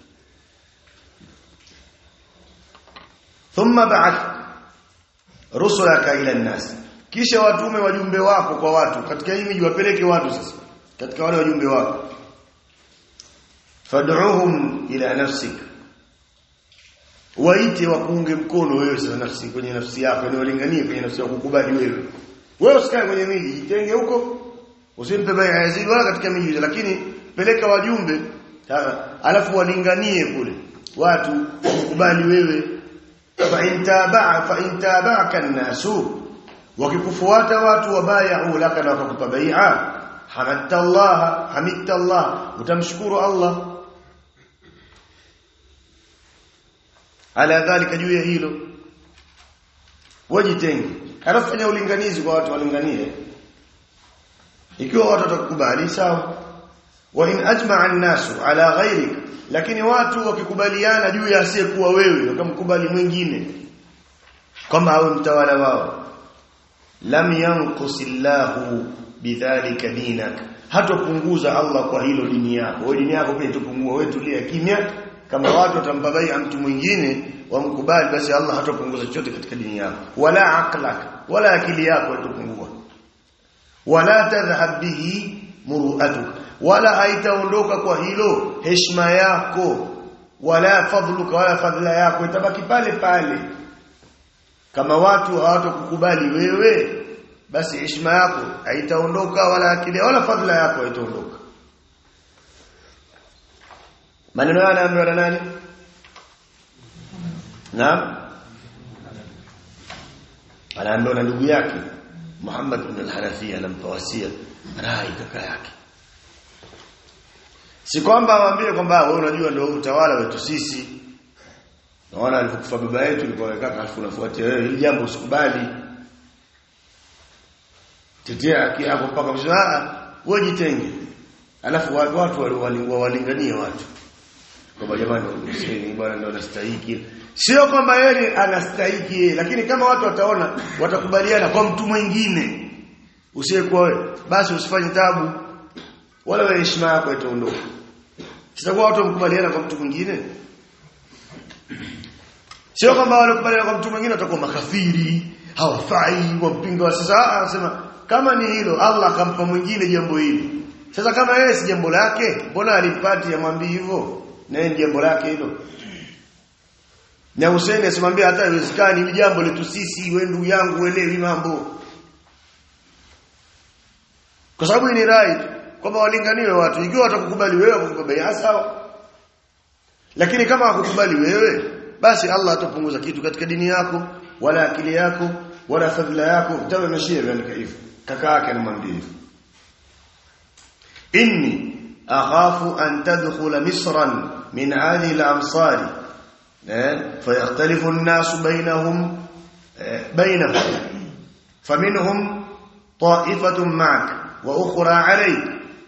thumma ba'ath rusulaka ila an-nas kisha watume wajumbe wako kwa watu katika hii miji wapeleke watu sasa katika wale wajumbe wako fad'uhum ila nafsik waite wakuunge mkono wewe sasa nafsi kwenye nafsi yako ni walinganie kwenye nafsi yako kukubali wewe wewe usikae kwenye miji jitenge huko usimpe baya Yazid wala katika miji lakini peleka wajumbe alafu walinganie kule watu kukubali wewe fa intaba fa intabaka an-nasu wakikufuata watu wabayau laka na wakakupa bai'a hamadta Allah hamidta Allah utamshukuru Allah ala dhalika juu ya hilo wajitenge halafu fanya ulinganizi kwa watu walinganie ikiwa watu watakubali sawa wa in ajma'a an-nasu ala ghayrik lakini watu wakikubaliana juu ya asiyekuwa wewe wakamkubali mwingine kama awe mtawala wao lam yanqusillahu bidhalika dinak hatopunguza Allah kwa hilo dini yako wewe dini yako pia itopungua wewe tulia kimya kama watu watampa bai'a mtu mwingine wamkubali basi Allah hatopunguza chochote katika dini yako wala aqlak wala akili yako itopungua wala tadhhab bihi muru'atuk wala haitaondoka kwa hilo heshima yako wala fadluka wala fadla yako itabaki pale pale kama watu hawatokukubali wewe basi heshima yako haitaondoka wala akili wala fadla yako haitaondoka maneno haya anaambiwa na nani naam anaambiwa na ndugu yake Muhammad ibn al-Hanafiya anampa wasia rai kaka yake si kwamba awambie kwamba wewe unajua ndio utawala wetu sisi naona alipokufa baba yetu ilikuwa kaka alafu unafuatia wewe hili jambo usikubali tetea haki yako mpaka mshaa wewe jitenge alafu watu watu walinganie watu kwamba jamani Hussein bwana ndio anastahili sio kwamba yeye anastahili lakini kama watu wataona watakubaliana kwa mtu mwingine usiyekuwa wewe basi usifanye tabu wala wewe heshima yako itaondoka sitakuwa watu wamkubaliana kwa mtu mwingine sio kwamba wale kubaliana kwa mtu mwingine watakuwa makafiri hawafai wampinga wa sasa anasema kama ni hilo Allah akampa mwingine jambo hili sasa kama yeye si jambo lake mbona alipati amwambie hivyo na yeye jambo lake hilo na Hussein asimwambia hata haiwezekani hili jambo letu sisi wewe ndugu yangu uelewi mambo kwa sababu ni rai kwamba walinganiwe watu ikiwa watakukubali wewe wakukubali sawa lakini kama hakukubali wewe basi Allah atapunguza kitu katika dini yako wala akili yako wala fadhila yako utawe mashia vile hivyo kaka yake anamwambia hivyo inni akhafu an tadkhula misran min hadhihi al-amsari فيختلف الناس بينهم بينهم فمنهم طائفة معك وأخرى عليك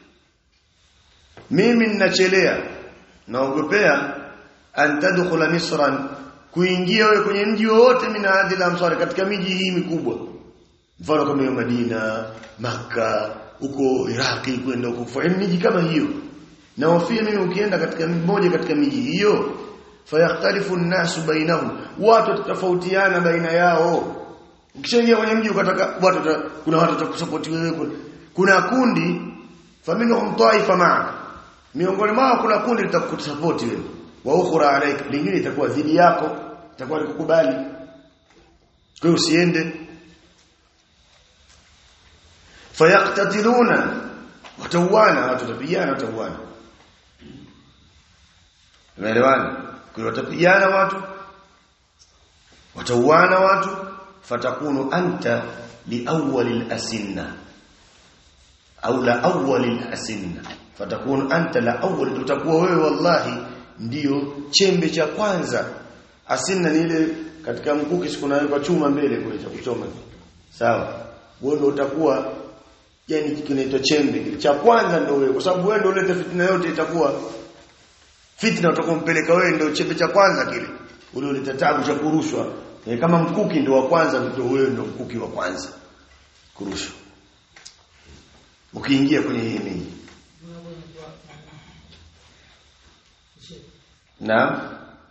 mimi ninachelea naogopea an tadkhula misran kuingia wewe kwenye mji wote min hadhihi al-amsar katika miji hii mikubwa mfano kama hiyo Madina maka huko Iraki kwenda huko kufanya miji kama hiyo na wafia mimi ukienda katika mmoja katika miji hiyo fayakhtalifu an-nasu bainahum watu tatafautiana baina yao ukishaingia kwenye mji ukataka watu kuna watu watakusupport wewe kuna kundi faminhum taifa ma'ak miongoni mwao kuna kundi litakusupport wewe wa ukhra alayka lingine itakuwa dhidi yako itakuwa likukubali kwa hiyo usiende fayaqtatiluna watauana watu watapigana watauana umeelewana kwa watapigana watu watauana watu fatakunu anta liawwalil asinna au la awwalil asinna fatakunu anta la awwal utakuwa wewe wallahi ndiyo chembe cha kwanza asinna ni ile katika mkuki siku nawekwa chuma mbele kule cha kuchoma sawa wewe ndio utakuwa yani kinaitwa chembe cha kwanza ndio wewe kwa sababu wewe ndio uleta fitina yote itakuwa fitna utakompeleka wewe ndio chembe cha kwanza kile ule uleta tabu cha kurushwa e, kama mkuki ndio wa kwanza ndio wewe ndio mkuki wa kwanza kurushwa ukiingia kwenye hii miji na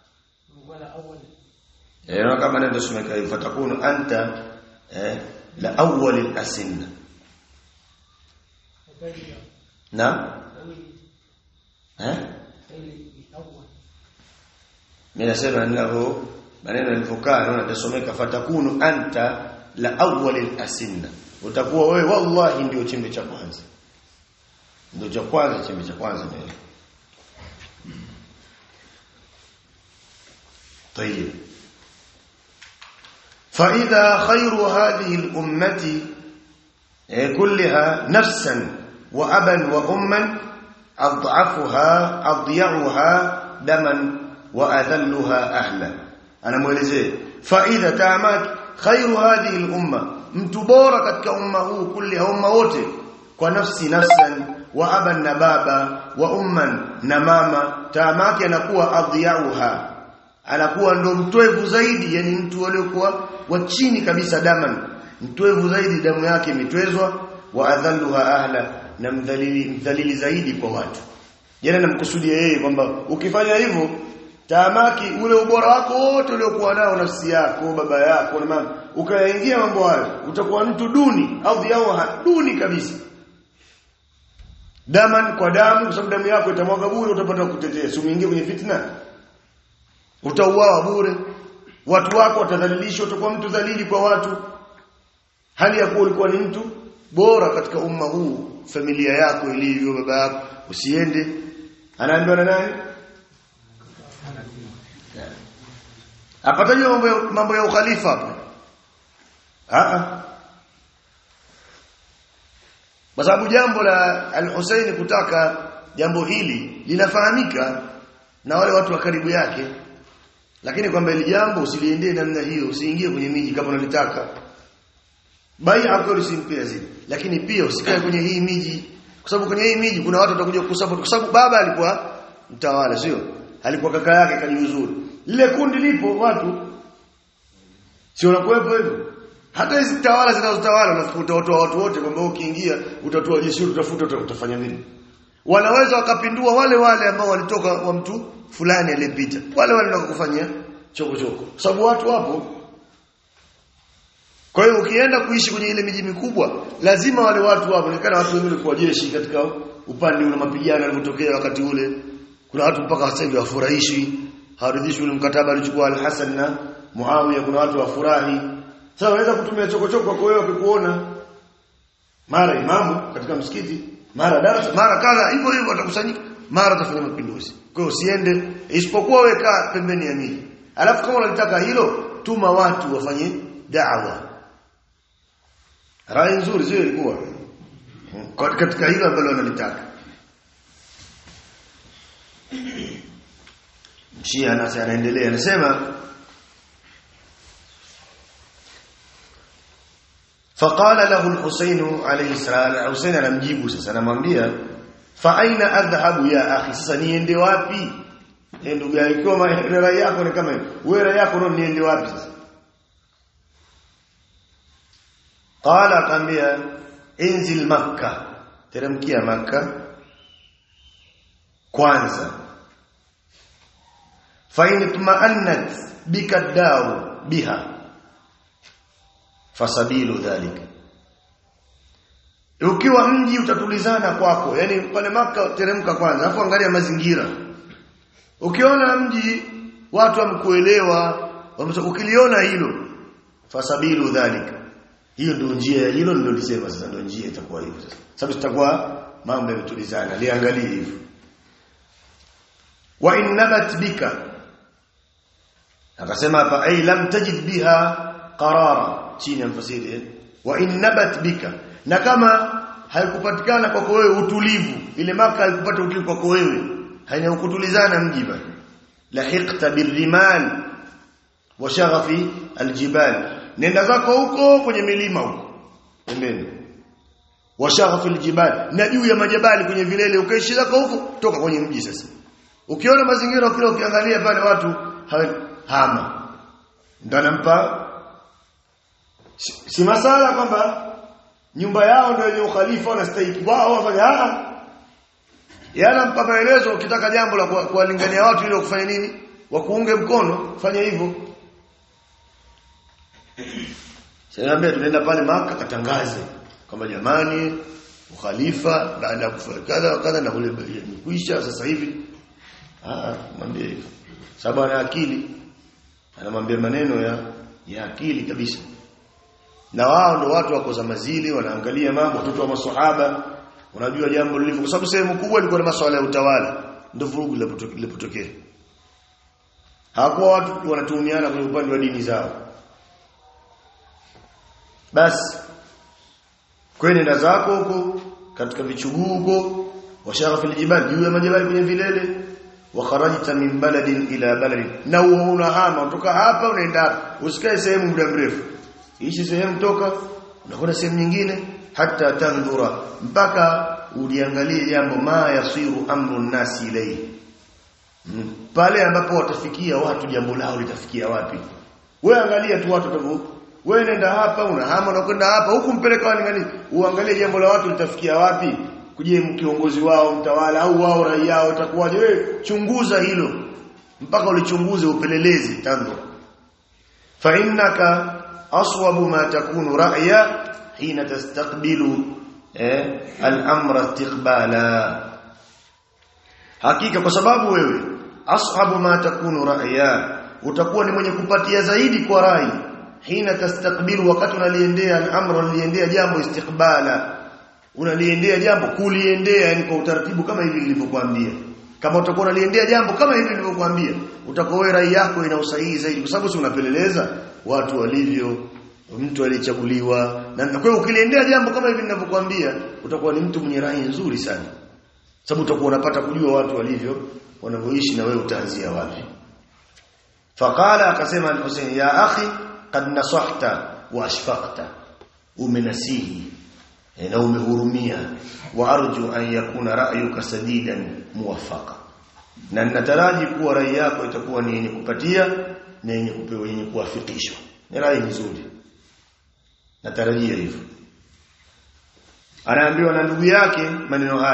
eh kama ndio tumeka hivyo fatakunu anta eh, la awwal al-asinna na eh mimi nasema ninavyo maneno yalivyokaa naona tasomeka fatakunu anta la awwal al-asinna utakuwa wewe wallahi ndio chembe cha kwanza ndio cha kwanza chembe cha kwanza ndio طيب فإذا خير هذه الأمة كلها نفسا وأبا وأما أضعفها أضيعها دما وأذلها أهلا أنا مولزي فإذا تامت خير هذه الأمة mtubora katika umma huu kulli umma wote kwa nafsi nafsan wa aban na baba wa umman na mama taamake anakuwa adhiyauha anakuwa ndo mtwevu zaidi yani mtu aliyokuwa wa chini kabisa daman mtwevu zaidi damu yake imetwezwa wa adhalluha ahla na mdhalili mdhalili zaidi kwa watu jana namkusudia yeye kwamba ukifanya hivyo taamaki ule ubora wako wote uliokuwa nao nafsi yako baba yako na mama ukayaingia mambo hayo utakuwa mtu duni au yao duni kabisa daman kwa damu kwa sababu damu yako itamwaga bure utapata kutetea si umeingia kwenye fitna utauawa bure watu wako watadhalilishwa utakuwa mtu dhalili kwa watu hali ya kuwa ulikuwa ni mtu bora katika umma huu familia yako ilivyo baba yako usiende anaambiwa na nani apatajwa mambo ya, mambo ya ukhalifa hapa a kwa sababu jambo la al-Husaini kutaka jambo hili linafahamika na wale watu wa karibu yake lakini kwamba ile jambo usiliendee namna hiyo usiingie kwenye miji kama unalitaka bai hapo usimpia zile lakini pia usikae kwenye hii miji kwa sababu kwenye hii miji kuna watu watakuja kusupport kwa sababu baba alikuwa mtawala sio alikuwa kaka yake kajiuzuru lile kundi lipo watu sio unakuwepo hivyo hata hizi tawala zinazotawala unafikiri utawatoa watu wote kwamba ukiingia utatoa jeshi utafuta uta- utafanya nini wanaweza wakapindua wale wale ambao walitoka kwa mtu fulani aliyepita wale wale ndio kufanyia choko choko sababu watu wapo kwa hiyo ukienda kuishi kwenye ile miji mikubwa lazima wale watu wapo nikana watu wengine kwa jeshi katika upande ule mapigano yalipotokea wakati ule kuna watu mpaka sasa hivi wafurahishi hawaridhishwi ule mkataba alichukua Al-Hasan na Muawiya kuna watu wafurahi sasa wanaweza kutumia chokochoko kwa wewe wakikuona mara imamu katika msikiti mara darasa mara kadha hivyo hivyo watakusanyika mara atafanya mapinduzi kwa hiyo usiende isipokuwa weka pembeni ya miji alafu kama unalitaka hilo tuma watu wafanye da'wa rai nzuri sio ilikuwa Kwa- katika hilo ambalo wanalitaka Shia nasi anaendelea anasema فقال له الحسين عليه السلام الحسين anamjibu sasa anamwambia fa aina adhhabu ya akhi sasa niende wapi eh ndugu yangu ikiwa ma- rai yako ni kama hiyo wewe rai yako ndio niende wapi sasa qala akamwambia inzil makkah teremkia makkah kwanza fa in tuma'annat bika daru biha fasabilu dhalika ukiwa mji utatulizana kwako yani pale maka teremka kwanza afu angalia mazingira ukiona mji watu wamkuelewa wamesha- ukiliona hilo fasabilu dhalika hiyo ndio njia hilo ndio lisema sasa ndio njia itakuwa hivyo sasa sababu itakuwa mambo yametulizana liangalie hivyo wa in nabat bika akasema hapa ay lam tajid biha qarara chini ya mfasiri eh? wa in nabat bika na kama haikupatikana kwako wewe utulivu ile maka haikupata utulivu kwako wewe haina kutulizana mji bali lahiqta birrimal wa shaghafi aljibal nenda zako huko kwenye milima huko pembeni wa shaghafi aljibal na juu ya majabali kwenye vilele ukaishi zako huko toka kwenye mji sasa ukiona mazingira kile ukiangalia pale watu hawa- hama ndio anampa si, si masala kwamba nyumba yao ndio yenye ukhalifa wanastahili wao wafanya ah yana mpa maelezo ukitaka jambo la kuwa- kuwalingania watu ili kufanya nini wakuunge mkono fanya hivyo Sinaambia tunaenda pale maka katangaze kwamba jamani ukhalifa baada ya kufanya kadha wa kadha na ule imekwisha sasa hivi ah mwambie hivyo sababu ana akili anamwambia maneno ya ya akili kabisa na wao ndo watu wako za mazili wanaangalia mambo watoto wa maswahaba unajua jambo lilivyo kwa sababu sehemu kubwa ilikuwa ni masuala ya utawala ndio vurugu lilipotoke- lilipotokea hawakuwa watu wanatuhumiana kwenye upande wa dini zao basi kwenda zako huko katika vichuguu huko washagha fil jibal juu ya majabali kwenye vilele wa kharajta min baladin ila baladin na unahama kutoka hapa unaenda hapa usikae sehemu muda mrefu ishi sehemu toka unakwenda sehemu nyingine hata tandhura mpaka uliangalie jambo ma yasiru amru nasi ilayhi Mm. pale ambapo watafikia watu jambo lao litafikia wapi wewe angalia tu watu watavu wewe nenda hapa unahama na kwenda hapa huku mpeleka walingani uangalie jambo la watu litafikia wapi kuje kiongozi wao mtawala au wao raia wao itakuwaje wewe chunguza hilo mpaka ulichunguze upelelezi tanzo fa innaka aswabu ma takunu ra'ya hina tastaqbilu eh, al-amra istiqbala hakika kwa sababu wewe ashabu ma takunu ra'ya utakuwa ni mwenye kupatia zaidi kwa rai hina tastakbilu wakati unaliendea al-amra unaliendea jambo istiqbala unaliendea jambo kuliendea yani kwa utaratibu kama hivi nilivyokuambia kama utakuwa unaliendea jambo kama hivi nilivyokuambia utakuwa wewe rai yako ina usahihi zaidi kwa sababu si unapeleleza watu walivyo mtu aliyechaguliwa na kwa hiyo ukiliendea jambo kama hivi ninavyokuambia utakuwa ni mtu mwenye rai nzuri sana sababu utakuwa unapata kujua watu walivyo wanavyoishi na wewe utaanzia wapi faqala akasema al-Husayn ya akhi qad nasahta wa ashfaqta umenasihi na umehurumia wa arju an yakuna ra'yuka sadidan muwaffaqa na ninataraji kuwa rai yako itakuwa ni yenye kupatia na yenye kupewa yenye kuwafikishwa ni rai nzuri natarajia hivyo anaambiwa na ndugu yake maneno haya